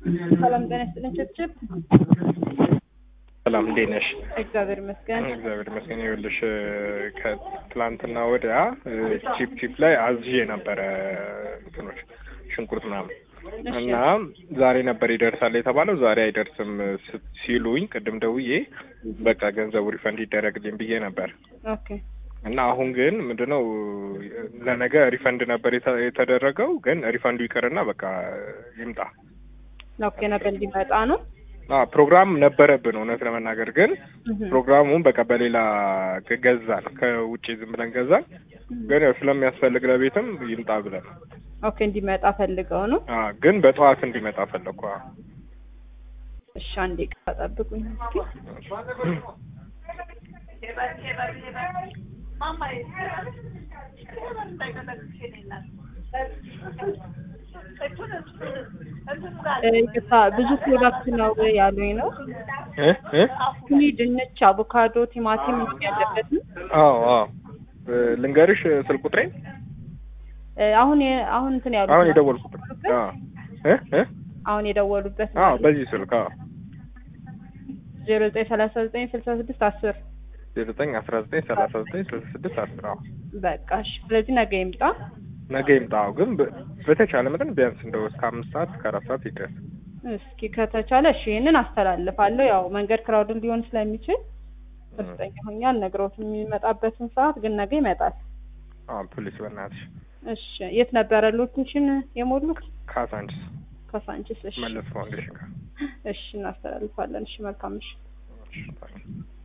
ሰላም ጤና ይስጥልኝ። ችብችብ ሰላም እንዴት ነሽ? እግዚአብሔር ይመስገን። እግዚአብሔር ይመስገን። ይኸውልሽ ከትላንትና ወዲያ ቺፕ ቺፕ ላይ አዝዤ ነበረ እንትኖች ሽንኩርት ምናምን እና ዛሬ ነበር ይደርሳል የተባለው ዛሬ አይደርስም ስ- ሲሉኝ ቅድም ደውዬ በቃ ገንዘቡ ሪፈንድ ይደረግልኝ ብዬ ነበር ኦኬ እና አሁን ግን ምንድነው ለነገ ሪፈንድ ነበር የተ- የተደረገው ግን ሪፈንዱ ይቅርና በቃ ይምጣ ኦኬ ነገ እንዲመጣ ነው። አ ፕሮግራም ነበረብን እውነት ለመናገር ግን እህ ፕሮግራሙን በቃ በሌላ ገ- ገዛን ከውጭ ዝም ብለን ገዛን ግን ያው ስለሚያስፈልግ ለቤትም ይምጣ ብለን ኦኬ እንዲመጣ ፈልገው ነው። አ ግን በጠዋት እንዲመጣ ፈለግኩ አ። እሺ አንዴ ቃ ጠብቁኝ እስኪ። እ ይቅርታ ብዙ ፕሮዳክት ነው ያሉኝ ነው። እ እ ቱኒ፣ ድንች፣ አቮካዶ፣ ቲማቲም እንትን ያለበት ነው። አዎ አዎ እ ልንገርሽ ስልክ ቁጥሬ እ አሁን የ- አሁን እንትን ያሉት አሁን ነው። የደወልኩበት አ እ እ አሁን የደወሉበት አዎ በዚህ ስልክ አዎ ዜሮ ዘጠኝ ሰላሳ ዘጠኝ ስልሳ ስድስት አስር ዘጠኝ አስራ ዘጠኝ ሰላሳ ዘጠኝ ስልሳ ስድስት አስር አዎ በቃ እሺ። ስለዚህ ነገ ይምጣ። ነገ ይምጣ አዎ ግን በ- በተቻለ መጠን ቢያንስ እንደው እስከ አምስት ሰዓት እስከ አራት ሰዓት ይድረስ እስኪ ከተቻለ እሺ ይሄንን አስተላልፋለሁ። ያው መንገድ ክራውድ ሊሆን ስለሚችል እርግጠኛ ሆኜ አልነግረውትም የሚመጣበትን ሰዓት፣ ግን ነገ ይመጣል። አዎ ፖሊስ በእናትሽ እሺ የት ነበረ ሎኬሽን የሞሉት? ካሳንችስ ከሳንቺስ። እሺ መለስ ፋውንዴሽን ጋር እሺ እናስተላልፋለን። እሺ መልካም እሺ እሺ፣ ታንኪው።